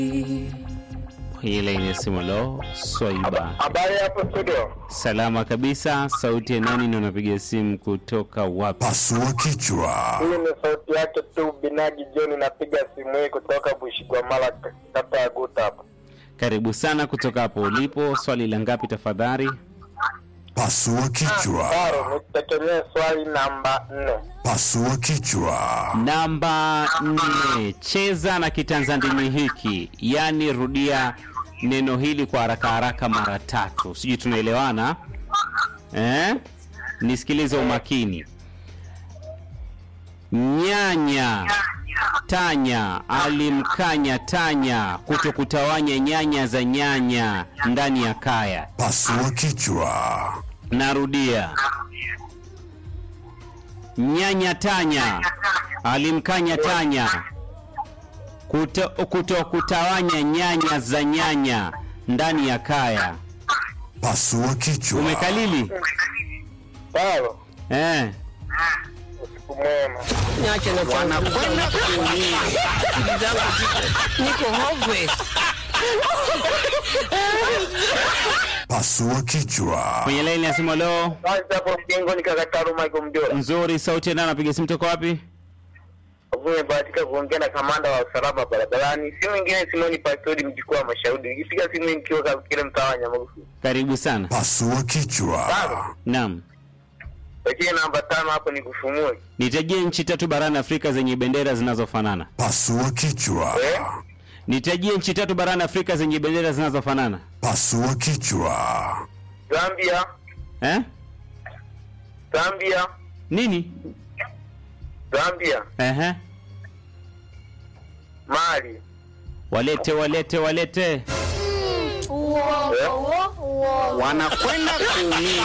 ile ni simu lo Swaiba. Habari hapo studio. Salama kabisa. Sauti ya nani na unapiga simu kutoka wapi? Pasua kichwa. Hii ni sauti yake tu Binaji John, napiga simu hii kutoka Bushigwamala, kata ya Guta hapa. Karibu sana kutoka hapo ulipo. Swali la ngapi tafadhali? Pasua kichwa. Taro, nitegemee swali namba nne. Pasua kichwa. Namba nne. Cheza na kitanzandimi hiki, yaani rudia neno hili kwa haraka haraka mara tatu. Sijui tunaelewana eh? Nisikilize umakini. Nyanya tanya alimkanya tanya kuto kutawanya nyanya za nyanya ndani ya kaya. Pasua kichwa. Narudia, nyanya tanya alimkanya tanya kuto, kuto kutawanya nyanya za nyanya ndani ya kaya. Pasua kichwa. Umekalili Taro, eh? usiku mwema. Niache na wanakwenda kuumia. Akili zangu ziko- niko hopeless. Pasua kichwa. Kwenye laini ya simu leo Kwanza hapo mjengo ni kaka Taro Michael Mjora. nzuri, sauti ya nani anapiga simu toka wapi? Umebahatika kuongea na kamanda wa usalama barabarani, si mwingine Simoni Pastori, mjukuu wa Mashauri. Nikipiga simu hii nikiwa katika kile mtaa wa Nyamagusu. Karibu sana. Pasua kichwa. Taro, Naam, pekee namba tano hapo ni kufumue. nitajie nchi tatu barani Afrika zenye bendera zinazofanana. Pasua kichwa. Eh? Nitajie nchi tatu barani Afrika zenye bendera zinazofanana Pasua kichwa. Zambia, eh? Zambia, Nini? Zambia, Ehe. Mali. Walete, walete, walete. Wanakwenda kuumia.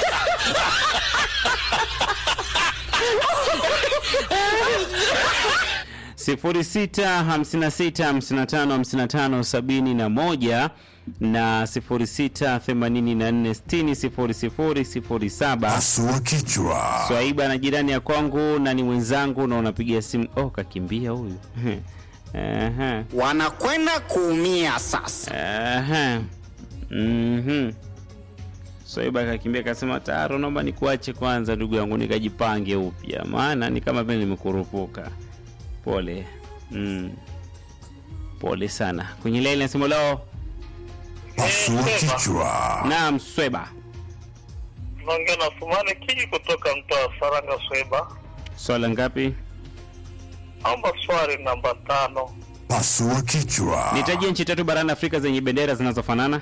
sifuri sita hamsini na sita hamsini na tano hamsini na tano sabini na moja na sifuri sita themanini na nne sitini sifuri sifuri sifuri saba. Pasua kichwa. Swaiba na jirani ya kwangu na ni mwenzangu na unapigia simu. Oh, kakimbia huyu. Ehe. Wanakwenda kuumia sasa. Ehe. Mhm. Swaiba kakimbia kasema, Taro, naomba nikuache kwanza ndugu yangu nikajipange upya, maana ni kama vile nimekurupuka. Pole. Mm. Pole sana. Kwenye laini ya simu leo. Pasua kichwa. Naam, Swaiba. Naongea na Sumani Kiji kutoka mtaa wa Saranga Sweba. Swala ngapi? Naomba swali namba tano. Pasua kichwa. Nitajie nchi tatu barani Afrika zenye bendera zinazofanana.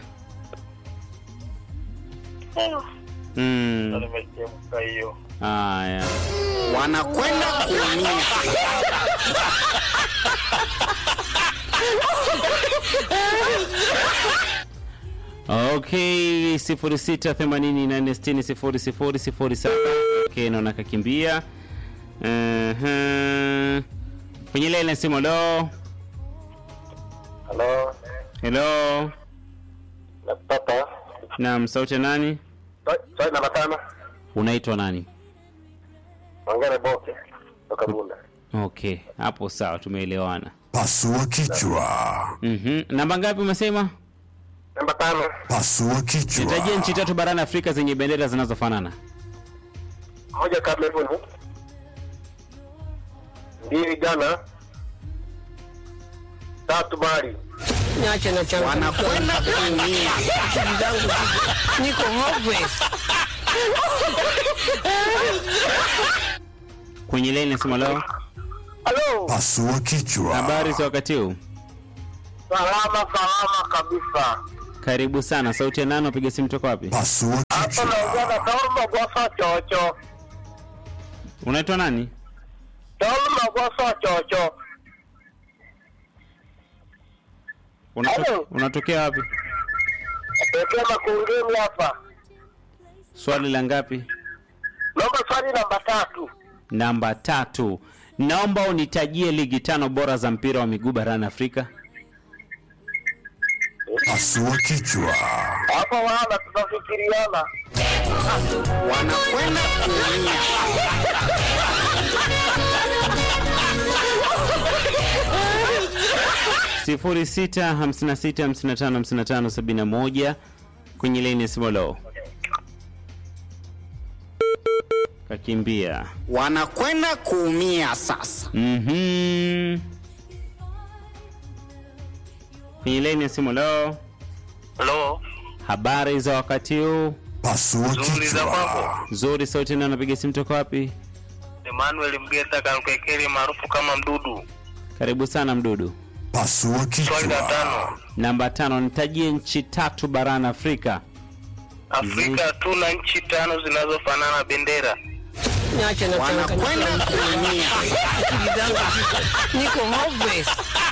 Na Mm. nimechemka hiyo. Haya. Wanakwenda kuumia. Okay, 0684600007. Okay, naona kakimbia. Uh-huh. Kwenye ile ile simu lo. Halo, Hello. nakupata. Naam, sauti ya nani? Swali namba tano. Unaitwa nani? Ongea na Boke kutoka Bunda. Okay, hapo sawa, tumeelewana. Pasua kichwa. Mhm. Namba ngapi umesema? Namba tano. Pasua kichwa. Nitajie nchi tatu barani Afrika zenye bendera zinazofanana. Moja Cameroon. Mbili Ghana. Tatu Mali. Niache na changamoto. Wanakwenda kuumia. Akili zangu ziko- niko hopeless. Kwenye ile ile simu lo. Halo. Pasua kichwa. Habari za wakati huu? Salama salama kabisa. Karibu sana. Sauti ya nani? Unapiga simu toka wapi? Pasua Hapa naongea na kichwa. Tolma Goso Chocho. Unaitwa nani? Tolma Goso Chocho. Unato- Hello. Unatokea wapi? Pekee makungeni hapa. Swali la ngapi? Naomba swali namba tatu. Namba tatu. Naomba unitajie ligi tano bora za mpira wa miguu barani Afrika. Pasua kichwa. Hapo wana tunafikiriana. Wanakwenda kuumia. 0656555571 kwenye laini ya simu lo kakimbia wanakwenda kuumia sasa. Mhm. kwenye laini ya simu lo Halo, habari za wakati huu Pasua Zuri za kichwa. mambo. nzuri sauti na napiga simu toka wapi Emmanuel Mgeta Kalukekeli maarufu kama Mdudu. karibu sana mdudu Pasua Swali la kichwa. tano. namba tano nitajie nchi tatu barani afrika Afrika tuna nchi tano zinazofanana bendera. Niache na wanakwenda kuumia. Akili zangu ziko niko hopeless.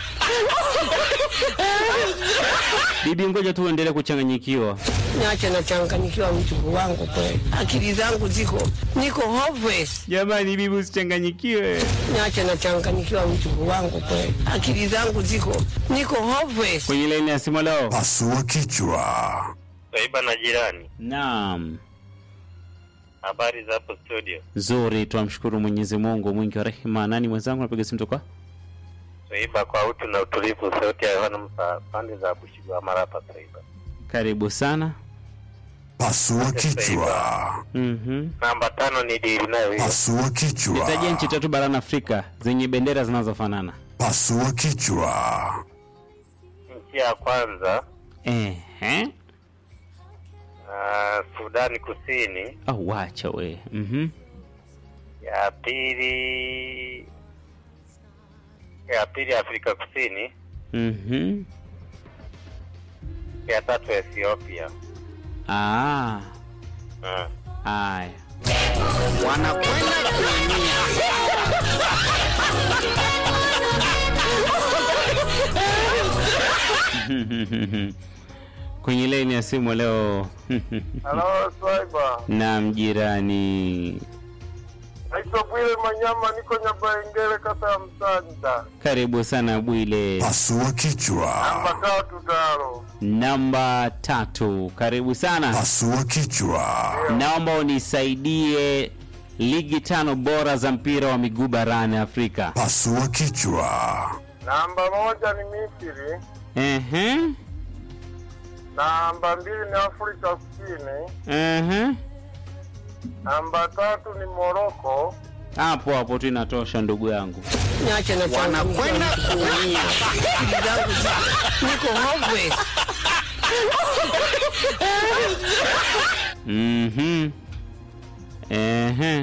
bibi ngoja tu uendelee kuchanganyikiwa Niache na changanyikiwa mchungu wangu kweli. Akili zangu ziko niko hopeless. jamani bibi usichanganyikiwe Niache na changanyikiwa mchungu wangu kweli. Akili zangu ziko niko hopeless. kwenye laini ya simu leo Pasua kichwa. Saiba na jirani. naam Habari za hapo studio. nzuri twamshukuru mwenyezi mungu mwingi wa rehema nani mwenzangu napiga simu toka Saiba kwa utu na utulivu, sauti ya Yohana Musa, pande za Bushigwa Marapa. Saiba karibu sana Pasua kichwa. Mhm. namba tano ni dili nayo hiyo. Pasua kichwa. nitajie nchi tatu barani afrika zenye bendera zinazofanana Pasua kichwa. Nchi ya kwanza Ehe. uh, Sudani Kusini, au wacha we Mhm. ya pili ya pili Afrika Kusini, Mhm. ya tatu Ethiopia. Ah. Uh. Aya. Wanakwenda kuumia. kwenye laini ya simu leo Halo Swaiba, na mjirani naitwa Bwile Manyama, niko Nyabaengele, kata ya Msanja, karibu sana bwile Pasua namba kichwa. tatu taro. namba tatu karibu sana Pasua kichwa. naomba unisaidie ligi tano bora za mpira wa miguu barani afrika Pasua kichwa. Namba moja ni Misri, Ehe. namba mbili ni Afrika Kusini, Ehe. namba tatu ni Moroko, hapo hapo tu inatosha ndugu yangu Niache na wanakwenda kuumia. Akili zangu ziko niko hopeless. Mhm. Ehe.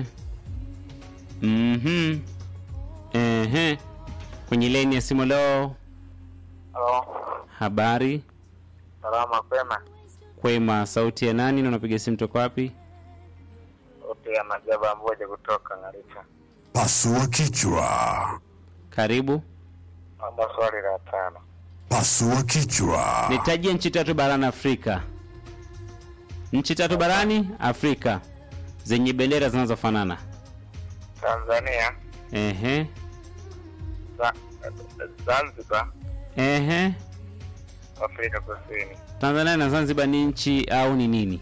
Mhm. Ehe. Kwenye leni ya simu leo, halo, habari salama kwema, kwema, sauti ya nani na unapiga simu toka wapi? sauti ya Majaba Mboja kutoka Ngaricha. Pasua kichwa. Karibu. Namba swali la tano, Pasua kichwa. Nitajie nchi tatu barani Afrika. Nchi tatu barani Afrika zenye bendera zinazofanana. Tanzania, Ehe. Za- Zanzibar, Ehe. Afrika Kusini. Tanzania na Zanzibar ni nchi au ni nini?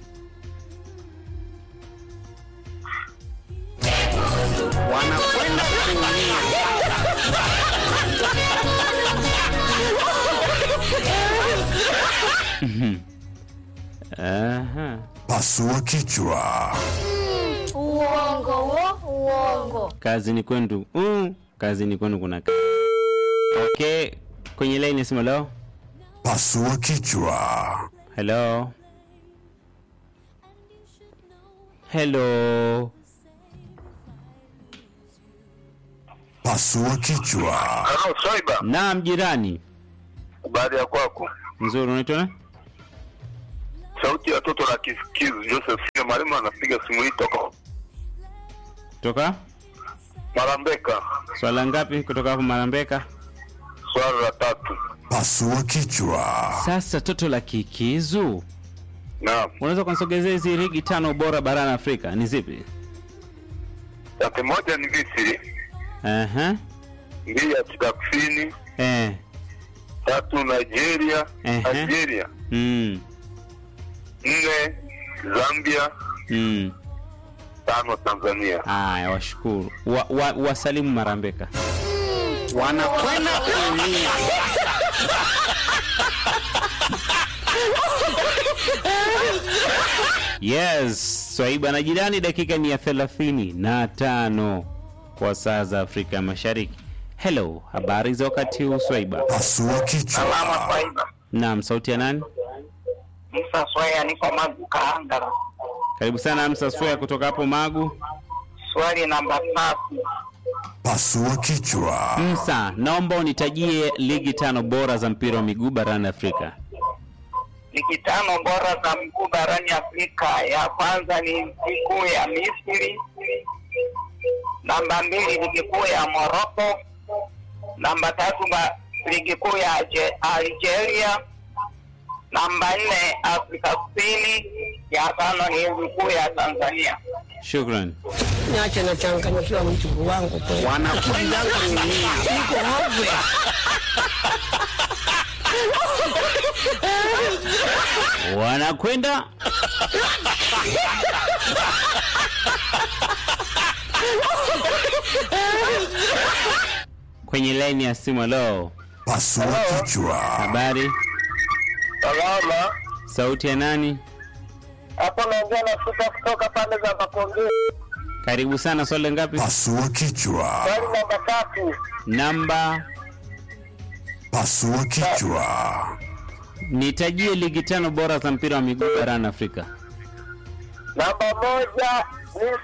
Wanakwenda kuumia. Aha. Pasua kichwa. Uongo wo, uongo. Kazi ni kwenu. Mm. Kazi ni kwenu kuna kazi. Okay. Kwenye line ya simu leo. Pasua kichwa. Hello. Hello. Pasua kichwa. Halo Swaiba, Naam jirani. baada ya kwako Nzuri unaitwa nani? sauti ya toto la kisikizi Joseph Sile Mwalimu anapiga simu hii toka Toka? Marambeka. Swala ngapi kutoka hapo Marambeka? Swali la tatu, Pasua kichwa. Sasa toto la kikizu. naam. Unaweza kunisogezea hizi ligi tano bora barani Afrika ni zipi? Tatu moja ni Misri, Aha. mbili Afrika Kusini, Eh. tatu Nigeria, Ehe. Nigeria, Mm. nne Zambia, Mm. tano Tanzania. Haya, washukuru. Wa, wa, wasalimu Marambeka. Wanakwenda kuumia. Yes, Swaiba na jirani, dakika ni ya thelathini na tano kwa saa za Afrika Mashariki. Hello, habari za wakati huu Swaiba? Pasua kichwa. Salama Swaiba. Naam, sauti ya nani? Musa Swaya niko Magu Kaangara. Karibu sana Amsa Swea kutoka hapo Magu. Swali namba tatu. Pasua kichwa. Msa, naomba unitajie ligi tano bora za mpira wa miguu barani Afrika. Ligi tano bora za mguu barani Afrika. Ya kwanza ni ligi kuu ya Misri. Namba mbili ligi kuu ya Morocco. Namba tatu ba- ligi kuu ya Alge- Algeria. Namba nne Afrika Kusini. Ya tano ni ligi kuu ya Tanzania. Shukran. Niache nachanganyikiwa mjukuu wangu kweli. Akili zangu zimia. Niko hovwe. Wanakwenda kwenye laini ya simu. Leo Pasua kichwa. habari, Salama. sauti ya nani? Hapo naongea na Supa kutoka pande za Makongeni. Karibu sana. Swali ngapi? Pasua kichwa. Swali namba tatu. Namba Pasua kichwa. nitajie ligi tano bora za mpira wa miguu barani Afrika. Namba moja